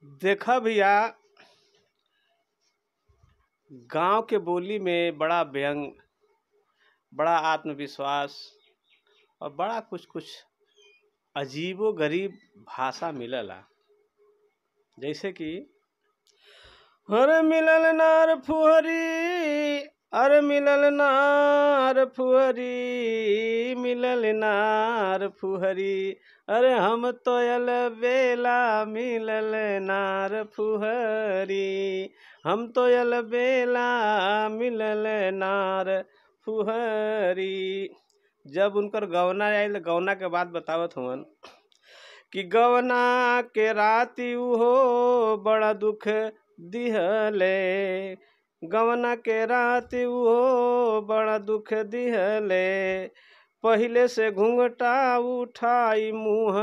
देखा भैया गांव के बोली में बड़ा व्यंग बड़ा आत्मविश्वास और बड़ा कुछ कुछ अजीबो गरीब भाषा मिलला जैसे कि अरे मिलल नार फुहरी अरे मिलल नार फुहरी मिलल नार फुहरी अरे हम तोयल बेला मिलल नार फुहरी हम तोयल बेला मिलल नार फुहरी जब उनकर गवना आयल गवना के बात बतावत हुवन कि गवना के राती उहो बड़ा दुख दिहले गवना के राती उहो बड़ा दुख दिहले पहिले से घूंघटा उठाई मुंह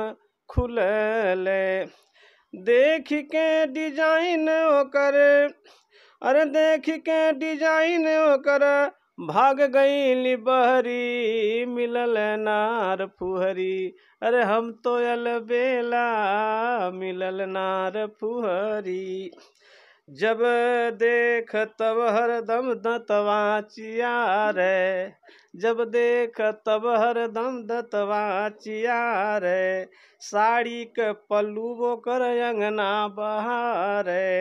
खुलले देख के डिजाइन ओकर अरे देख के डिजाइन ओकर भाग गईली बहरी मिलल नार फुहरी अरे हम तोयल बेला मिलल नार फुहरी जब देख तब हरदम दतवा चियारे जब देख तब हरदम दतवा चियारे साड़ी के पल्लू वो कर अंगना बहारे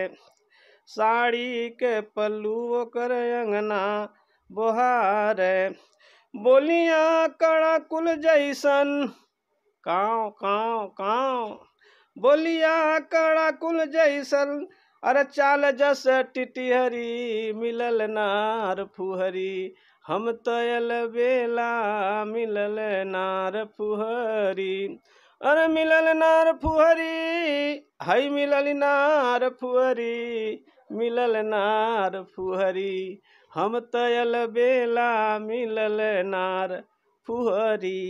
साड़ी के पल्लू वो कर अंगना बोहारे बोलिया कड़ा कुल जैसन काव काव काव बोलिया कड़ा कुल जैसन अरे चाल जस टिटिहरी मिलल नार फुहरी हम तयल बेला मिलल नार फुहरी अरे मिलल नार फुहरी हई मिलल नार फुहरी मिलल नार फुहरी हम तयल बेला मिलल नार फुहरी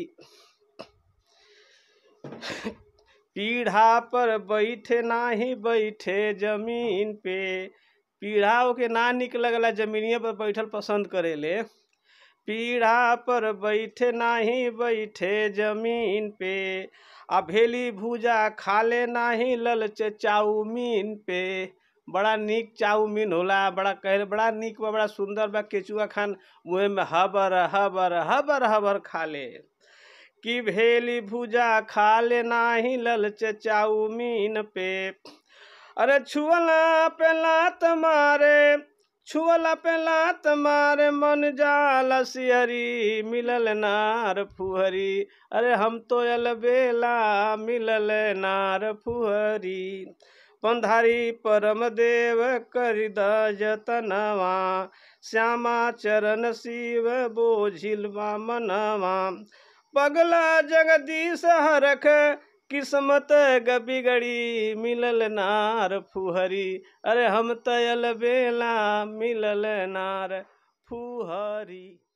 पीढ़ा पर बैठे नाही बैठे जमीन पे पीढ़ा के ना निक लगला जमीनिया पर बैठल पसंद करेले पीढ़ा पर बैठे नाही बैठे जमीन पे आ भेली भूजा खाले नाही ललच चाउमीन पे बड़ा निक चाउमीन होला बड़ा कह बड़ा निक बा बड़ा सुंदर बा केचुआ खान मुँह में हबर हबर हबर हबर खाले कि भेली भूजा खाले नाही ललच चाउमीन पे अरे छुअला पे लात मारे छुअला पे लात मारे मन जाल सिहरी मिलल नार फुहरी अरे हम तो यल बेला मिलल नार फुहरी पंधारी परम देव करि जतनवा श्यामा चरण शिव बोझिल मनवा पगला जगदीश हरख किस्मत गबिगड़ी मिलल नार फुहरी अरे हम तयल बेला मिलल नार फुहरी